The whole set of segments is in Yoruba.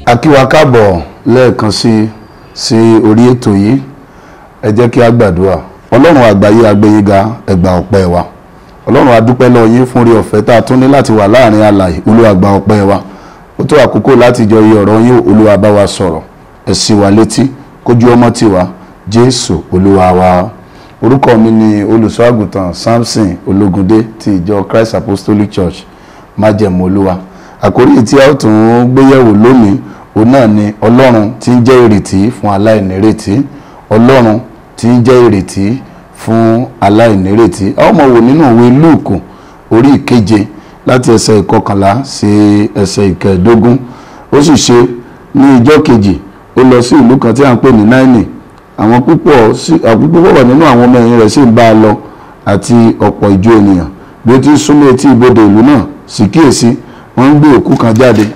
a kí wa káàbọ̀ lẹ́ẹ̀kan sí sí orí ètò yìí ẹ jẹ́ kí a gbàdúrà ọlọ́run àgbáyé agbẹ́yìnga ẹgbà ọpẹ́ wa ọlọ́run adúpẹ́ lọ yín fún orí ọ̀fẹ́ tá a tún ní láti wà láàrin alààyè olúwa gba ọpẹ́ wa ó tó àkókò láti jọ iye ọ̀rọ̀ yín olúwa bá wa sọ̀rọ̀ ẹ sì wá létí kójú ọmọ tiwa jésù olúwa wa orúkọ mi ni olùṣọ́ àgùntàn samson ológundé ti ìjọ christ apostolic church májẹ̀mú olúwa àkórí tí a ó tún gbéyẹ̀wò lónìí òun náà ni ọlọ́run tí ń jẹ́ ìrètí fún aláìnírètí ọlọ́run tí ń jẹ́ ìrètí fún aláìnírètí a ó mọ̀ wò nínú ìwé lúùkù orí ìkeje láti ẹsẹ̀ ìkọkànlá sí ẹsẹ̀ ìkẹẹ̀dógún ó sì ṣe ní ìjọ́ kejì ó lọ sí ìlú kan tí à ń pè ní náínì àwọn púpọ̀ sí àwọn púpọ̀ wà nínú àwọn ọmọ ẹ̀yìn rẹ̀ sì ń bá a lọ àti ọ̀pọ̀ ìjọ ènìyàn bí ó ti ń súnmọ́ etí ibodè ìlú náà sì kíyèsí wọ́n ń gbé òkú kan jáde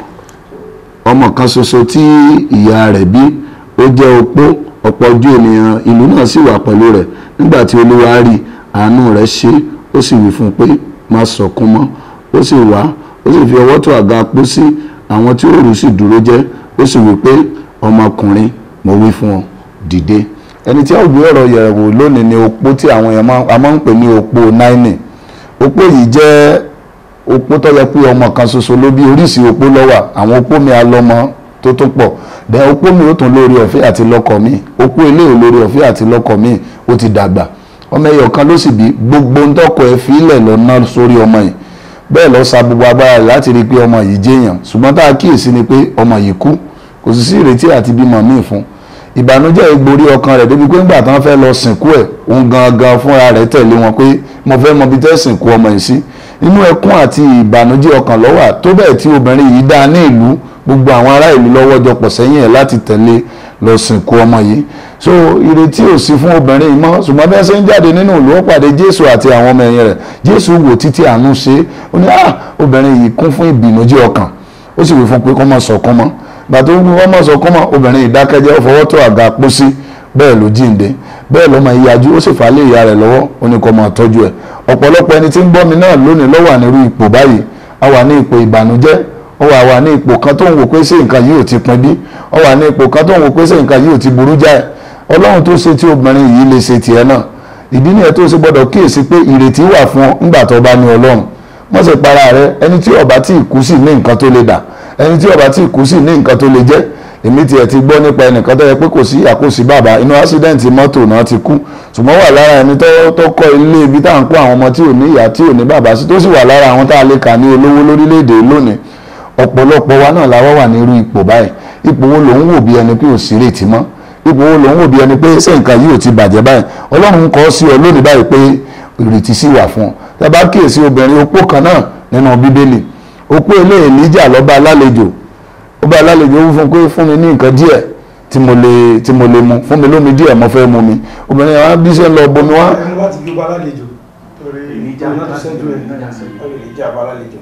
ọmọ kan ṣoṣo tí ìyá rẹ̀ bí ó jẹ́ opó ọ̀pọ̀ ojú ènìyàn ìlú náà sì wà pẹ̀lú rẹ̀ nígbà tí olúwa rí àánú rẹ̀ ṣe ó sì wí fún un pé má sọkún mọ́ ó sì wá ó sì fi ọwọ́ tó àga pósí àwọn tí ó rù sì dúró jẹ́ ó sì wí pé ọmọkùnrin mo wí fún ọ dìde ẹni tí a ò gbé ọ̀rọ̀ yẹ̀wò lónìí ni opó tí àwọn èèyàn máa ń pè ní opó náínì opó yìí jẹ́ opó tó yẹ pé ọmọ kan ṣoṣo ló bí oríṣìí opó ló wà àwọn opó mi alọ́mọ tó tó pọ̀ dẹ̀ opó mi ó tún lórí ọ̀fẹ́ àti lọ́kọ mi opó eléyìí lórí ọ̀fẹ́ àti lọ́kọ mi ó ti dàgbà ọmọ ẹyọ kan ló sì bí gbogbo ń tọkọ ẹ fílẹ̀ lọ́nà sórí ọmọ yìí bẹ́ẹ̀ lọ sa gbogbo agbára rẹ̀ láti rí i pé ọmọ yìí jẹ́yàn ṣùgbọ́n tá a kíyèsí ni pé ọmọ yìí kú kò sì sí ìrètí àti bímọ míì fún ìbànújẹ́ ìgborí ọkàn rẹ̀ débi pé ńgbà tán fẹ́ lọ sìnkú ẹ̀ òun gangan fúnra rẹ̀ tẹ̀lé wọn pé mo fẹ́ mọ bí tẹ́ sìnkú ọmọ yìí sí inú ẹkún àti ìbànújẹ́ ọkàn ló wà tó bẹ́ẹ̀ tí obìnrin yìí dá ní ìlú gbogbo àwọn ará ìlú lọ́wọ́ jọ pọ̀ sẹ́yìn ẹ̀ láti tẹ̀lé lọ sìnkú ọmọ yìí so ìrètí ò sí fún obìnrin yìí mọ́ ṣùgbọ́n bí wọ́n ṣe ń jáde nínú ìlú ó pàdé jésù àti àwọn ọmọ ẹ̀yìn rẹ̀ jésù wò títí àánú ṣe ó ní ah obìnrin yìí kún fún ìbìnújẹ́ ọkàn ó sì wí fún pé kó má sọkún mọ́ gbàtó wọ́n má sọkún mọ́ obìnrin ìdákẹ́jẹ́ ó fọwọ́ tó àga pósí bẹ́ẹ̀ ló jíǹde bẹ́ẹ̀ ló máa yájú ó sì fà á lé ìyá rẹ̀ lọ́wọ́ ó ní kó máa tọ́jú ẹ̀ ọ̀pọ̀lọpọ̀ ẹni tí ń gbọ́ mi náà lónìí ló wà nírú ipò báyìí a wà ní ipò ìbànújẹ́ ó wà wà ní ipò kan tó ń wò pé ṣé nǹkan yìí ò ti pin bí ó wà ní ipò kan tó ń wò pé ṣé nǹkan yìí ò ti burú jáì ọlọ́run tó ṣe tí obìnrin yìí lè ṣe tiẹ̀ náà ìdí nìyẹn tó ṣe gbọ́dọ̀ kíyèsí pé ìrètí wà fún ọ nígbà tó bá ní ọlọ́run wọ́n sì para rẹ ẹni tí ó bá tí ì kú sí ní nǹkan tó lè dà ẹni tí ó bá tí ì kú sí ní nǹkan tó lè jẹ́ èmi tiẹ̀ ti gbọ́ nípa ẹnìkan tó yẹ pé kò sí àkóso bàbá inú ásídẹ́ǹtì mọ́tò náà ti kú ṣùgbọ́n wà lára ẹni tó kọ́ ilé ibi tá à ń kó àwọn ọmọ tí ò ní ìyá tí ò ní bàbá sí tó sì wà lára àwọn tá a lè kà ní olówó lórílẹ̀‐èdè lónìí ọ̀pọ̀lọpọ̀ wa náà làwọn wà ní irú ipò báyìí ipò wo lòun wò bí ẹni pé ò sí rètí mọ́ ipò wo lòun wò bí ẹni pé ṣé nǹkan yìí ò ti bàjẹ́ báyìí ọlọ́run kọ́ sí ọ lónìí báyìí pé ìrètí sì wà fún ọ tẹ bá kíyèsí obìnrin opó kan náà nínú bíbélì opó ilé èlíjà lọ́ba alálejò ó bá alálejò ó fún pé fún mi ní nǹkan díẹ̀ tí mo lè tí mo lè mu fún mi lómi díẹ̀ mo fẹ́ mu mi obìnrin yẹn wá bí ṣe ń lọ bomi wá. ẹni láti gbé balálejò torí ìjà láti ṣẹ́jú ẹ̀ ìjà balálejò.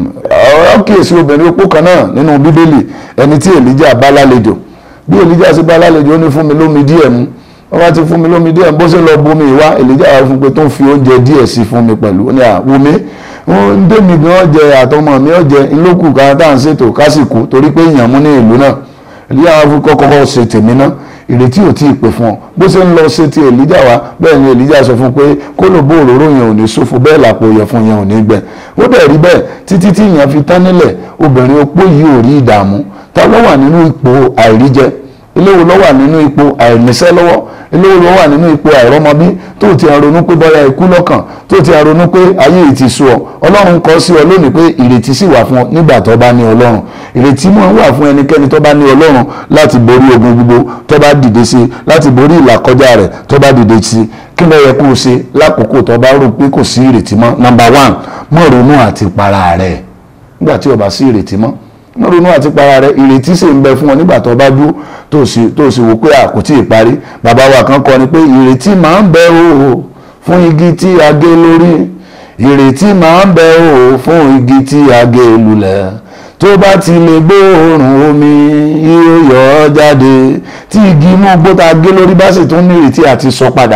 ọ̀rọ̀ kíyèsí obìnrin opó kan náà nínú bíbélì ẹni tí èlíjà bá lálejò bí èlíjà sì bá lálejò ó ní fún mi lómi díẹ̀ mu wọ́n bá ti fún mi lómi díẹ̀ bó ṣe lọ bomi ìwá èlíjà wá fún pé tó ń fi oúnjẹ díẹ̀ sí fún mi pẹ̀lú ó ní àwòmí ń dèmi gan ọjẹ àtọmọ mi ọjẹ ńlọkù ká tá à ń ṣètò kásìkò torí pé èèyàn mú ní ìlú náà èlíjà wá fún kọ́kọ́ ṣe tèmi náà ìrètí ò tí ì pè fún ọ bó ṣe ń lọ ṣe ti èlíjà wá bẹ́ẹ̀ ni èlíjà sọ fún pé kó ló bó òróró yẹn ò ní ṣòfò bẹ́ẹ̀ làpò ìyẹ̀fun yẹn ò ní gbẹ ó dẹ̀ rí bẹ́ẹ̀ títí tí ìyẹn fi tán nílẹ̀ obìnrin opó yìí ò rí ìdààmú ta ló wà nínú ipò àìríjẹ eléwo ló wà nínú ipò àìníṣẹ́ lọ́wọ́ eléwo ló wà nínú ipò àìrọ́mọbí tó ti ronú pé bọ́yá ikú lọ́kàn tó ti ronú pé ayé yìí ti sú ọ ọlọ́run kọ sí ọ lónìí pé ìrètí sì wà fún ọ nígbà tó bá ní ọlọ́run ìrètí mọ́ wà fún ẹnikẹ́ni tó bá ní ọlọ́run láti borí ogun gbogbo tó bá dìde sí láti borí ìlàkọjá rẹ̀ tó bá dìde sí kí ló yẹ kó o ṣe lákòókò tó bá rò pé kò sí ìrètí mọ́ number one mọ́ ronú àti para rẹ̀ nígbà tí o bá sí ìrètí mọ́ wọ́n ronú àti para rẹ̀ ìrètí sì ń bẹ fún ọ nígbà tó bá dúró tó sì tó sì wò pé àkótí ìparí bàbá wa kan kọ ni pé ìrètí máa ń bẹ o fún igi tí a gé lórí ìrètí máa ń bẹ o fún igi tí a gé lulẹ̀ tó bá ti lè gbóòórùn omi yóò yọ ọ́ jáde tí igi inú gbó tá a gé lórí bá sì tún ní ìrètí àti sọ padà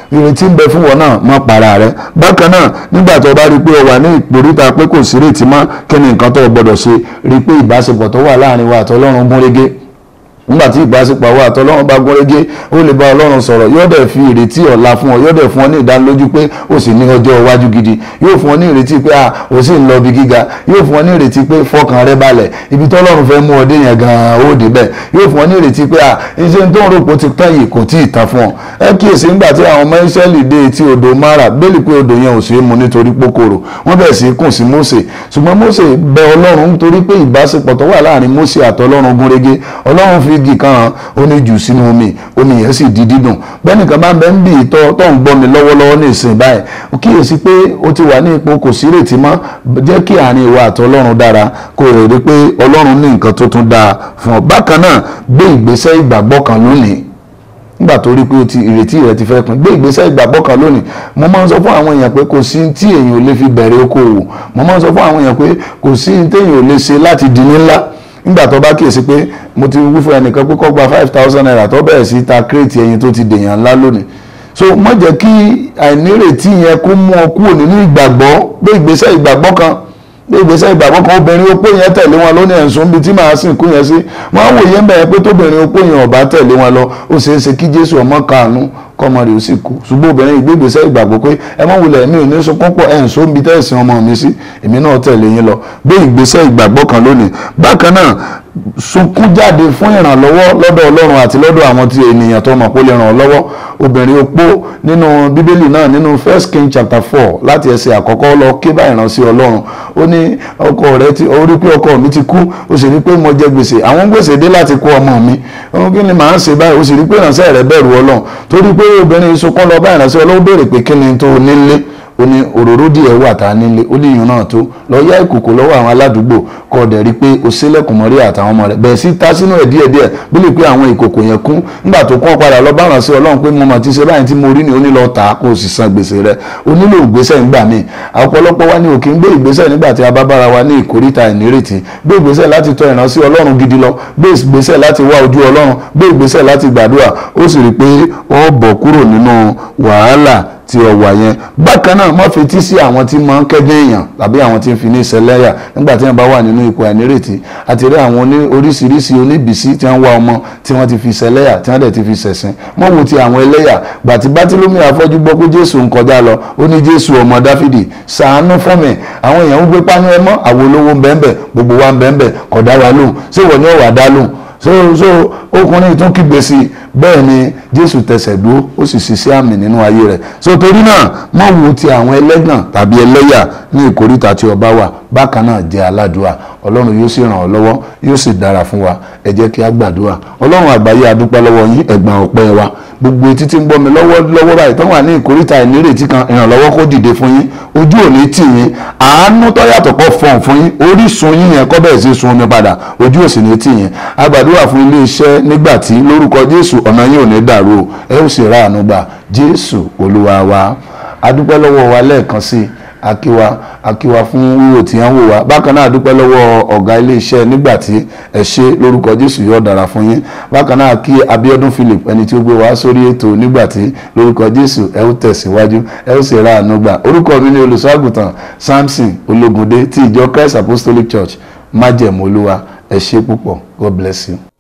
ìrètí ń bẹ fún wọn náà mọ́ para rẹ bákan náà nígbà tó bá rí i pé o wà ní ìpòríta pé kò sí ìrètí mọ́ kí ni nǹkan tó o gbọ́dọ̀ ṣe rí i pé ìbáṣepọ̀ tó wà láàrin wa àtọlọ́run gún régé nígbà tí ìbáṣepọ̀ wa àtọlọ́run bá gún régé ó lè bá ọlọ́run sọ̀rọ̀ yóò dẹ̀ fi ìrètí ọ̀la fún ọ yóò dẹ̀ fún ọ ní ìdánilójú pé o sì ní ọjọ́ iwájú gidi yóò fún ọ ní ìrètí pé ah o sì ń lọ ibi gíga yóò fún ọ ní ìrètí pé fọkàn rẹ balẹ̀ ibi tọ́lọ́run fẹ́ mú ọ dé yẹn gan-an ó débẹ̀ yóò fún ọ ní ìrètí pé ah iṣẹ́ tó ń rò pé ó ti tán yìí kò tí ì tán fún ọ ẹ kíyèsí nígbà tí àwọn ọmọ Ísírẹ́lì dé etí odò Mara bẹ́ẹ̀lì pé odò yẹn ò sí mu nítorí pókòrò wọ́n bẹ̀rẹ̀ sí í kùn sí Mósè ṣùgbọ́n Mósè bẹ Ọlọ́run nítorí pé ìbáṣepọ̀ tó wà láàrin Mósè àtọlọ́run gúnrégé Ọlọ́run fi igi kan hàn ó ní jù sínú omi omi yẹn sì di dídùn bẹ́ẹ̀nìkan bá ń bẹ ń bì í tọ́ tó ń gbọ́ mi lọ́wọ́lọ́wọ́ ní ìsìn báyìí ó kíyèsí pé ó ti wà ní ipò kò sí ìrètí mọ́ jẹ́ kí àárín ìwà àti ọlọ́run dára kó o rí pé ọlọ́run ní nǹkan tó tún dáa fún ọ bákan náà gbé ìgbésẹ̀ ìgbàgbọ́ kan lónìí nígbà tó rí pé o ti ìrètí rẹ ti fẹ́ pin gbé ìgbésẹ̀ ìgbàgbọ́ kan lónìí mo máa ń sọ fún àwọn èèyàn pé kò sí tí èèyàn ò lè fi bẹ̀rẹ̀ okòwò mo máa ń sọ fún àwọn èèyàn pé kò sí tí èèyàn ò lè ṣe láti di ní ńlá nígbà tó bá kíyèsí pé mo ti wí fún ẹnìkan pé kó gba five thousand naira tó bẹ̀rẹ̀ sí ta kírètì ẹyin tó ti dèèyàn ńlá lónìí so má jẹ́ kí àìnírètí yẹn kó mú ọ kúrò nínú ìgbàgbọ́ gbé ìgbésẹ̀ ìgbàgbọ́ kan gbé ìgbésẹ̀ ìgbàgbọ́ kan obìnrin opó yẹn tẹ̀lé wọn lónìí ẹ̀sùn bíi tí màá sìn kú yẹn sí wọ́n á wòye ń bẹ̀rẹ̀ pé tóbìnrin opó yẹn ọ̀bá tẹ̀lé wọn lọ ó ṣeé ṣe kí Jésù ọmọ kàánú kọmọ rẹ̀ ó sì kú ṣùgbọ́n obìnrin ìgbégbèsẹ̀ ìgbàgbọ́ pé ẹ mọ̀ wulẹ̀ mi ò ní sunkún pọ̀ ẹ̀ ń so ń bi tẹ́sán ọmọ mi sí èmi náà tẹ̀lé yín lọ gbé ìgbésẹ̀ ìgbàgbọ́ kan lónìí bákan náà sunkún jáde fún ìrànlọ́wọ́ lọ́dọ̀ Ọlọ́run àti lọ́dọ̀ àwọn tí ènìyàn tó mọ̀ pé ó lè ràn ọ́ lọ́wọ́ obìnrin opó nínú bíbélì náà nínú first king chapter four láti ẹsẹ̀ àkọ́kọ́ lọ ké bá ìránṣẹ́ Ọlọ́run ó ní ọkọ rẹ ti ó rí pé ọkọ mi ti kú ó sì rí pé mo jẹ gbèsè àwọn gbèsè dé láti kó ọmọ mi òun kí ni màá ṣe báyìí ó sì rí pé ìránṣẹ́ rẹ bẹ̀rù Ọlọ́run torí pé obìnrin sunkún lọ bá ìránṣẹ́ Ọlọ́run béèrè pé kí ni tó nílé ó ní òróró díẹ̀ wà tá a nílé ó ní ìyún náà tó lọ yá ìkòkò lọ́wọ́ àwọn aládùúgbò kọ́ ọ̀dẹ̀ rí pé o sílẹ̀kùn mọ́rí àtàwọn ọmọ rẹ̀ bẹ̀rẹ̀ sí ta sínú ẹ̀ díẹ̀díẹ̀ bí lè pé àwọn ìkòkò yẹn kún nígbà tó kọ́ padà lọ bá ràn sí ọlọ́run pé mo mà ti ṣe báyìí tí mo rí ni ó ní lọ tà á kó o sì san gbèsè rẹ̀ o nílò ìgbésẹ̀ nígbà míì ọ̀pọ̀lọpọ̀ wa ni ò kí ń gbé ìgbésẹ̀ nígbà tí a bá bára wa ní ìkórìtà ìnírètí gbé ìgbésẹ̀ láti tọ̀ ìránṣẹ́ ọlọ́run gidi lọ gbé ìgbésẹ̀ láti wá ojú ọlọ́run gbé ìgbésẹ̀ láti gbàdúrà ó sì rí i pé ó bọ̀ kúrò nínú wàhálà tí ọ wà yẹn bákan náà má fetí sí àwọn tí máa ń kẹ́gbẹ́ èèyàn tàbí àwọn tí ń fi ní ìṣẹ̀lẹ́yà nígbà tí wọ́n bá wà nínú ipò àìnírètí àti rí àwọn oríṣiríṣi oníbìsí tí wọ́n wá ọmọ tí wọ́n ti fi ìṣẹ̀lẹ́yà tí wọ́n dẹ̀ ti fi ṣẹ̀sìn mọ́ wo ti àwọn ẹlẹ́yà gbàtí bátílómì afọ́jú gbọ́ pé jésù ń kọjá lọ ó ní jésù ọmọ dáfídì ṣàánú fún mi àwọn èèyàn ń gbé pánú ẹ mọ́ àwọn olówó ń bẹ́ẹ̀ gbogbo wa ń bẹ́ẹ̀ kọ̀ dá wa lóhùn ṣé wọ́n ní ọ̀wà dá lóhùn so so ọkùnrin tún kígbe sí i bẹ́ẹ̀ ni jésù tẹsẹ̀ dúró ó sì ṣiṣẹ́ àmì nínú ayé rẹ̀ so torí náà má wo ti àwọn ẹlẹ́gàn tàbí ẹlẹ́yà ní ìkóríta tí ọba wà bákan náà jẹ́ aládùúà ọlọ́run yóò sì ràn ọ́ lọ́wọ́ yóò sì dára fún wa ẹ jẹ́ kí a gbàdúrà ọlọ́run àgbáyé adúpẹ́ lọ́wọ́ yín ẹ̀gbọ́n ọpẹ́ wa gbogbo etí tí ń gbọ́ mi lọ́wọ́ lọ́wọ́ báyìí tó wà ní ìkóríta ìnírètí kan ìrànlọ́wọ́ kó dìde fún yín ojú ò ní tì yín àánú tó yàtọ̀ kọ́ fọ̀n fún yín orísun yín yẹn kọ́ bẹ̀rẹ̀ sí sun omi padà ojú ò sì ní tì yín a gbàdúrà fún ilé iṣẹ́ nígbà tí lórúkọ jésù ọ̀nà yín ò ní dàrú o ẹ ó sì ra àánú gbà jésù olúwa wa adúpẹ́ lọ́wọ́ wa lẹ́ẹ̀kan sí i akíwa akíwa fún wíwò tí wọ́n wò wá bákan náà dúpẹ́ lọ́wọ́ ọ̀gá iléeṣẹ́ nígbà tí ẹ ṣe lórúkọ jésù yóò dára fún yín bákan náà kí abiodun philip ẹni tí ó gbé wá sórí ètò nígbà tí lórúkọ jésù ẹ ó tẹ̀síwájú ẹ ó sì ra àánú gbà orúkọ mi ni olùṣọ́àgùtàn samson ológundé ti ìjọ christ apostolic church májẹ̀mú olúwa ẹ ṣe púpọ̀ god bless you.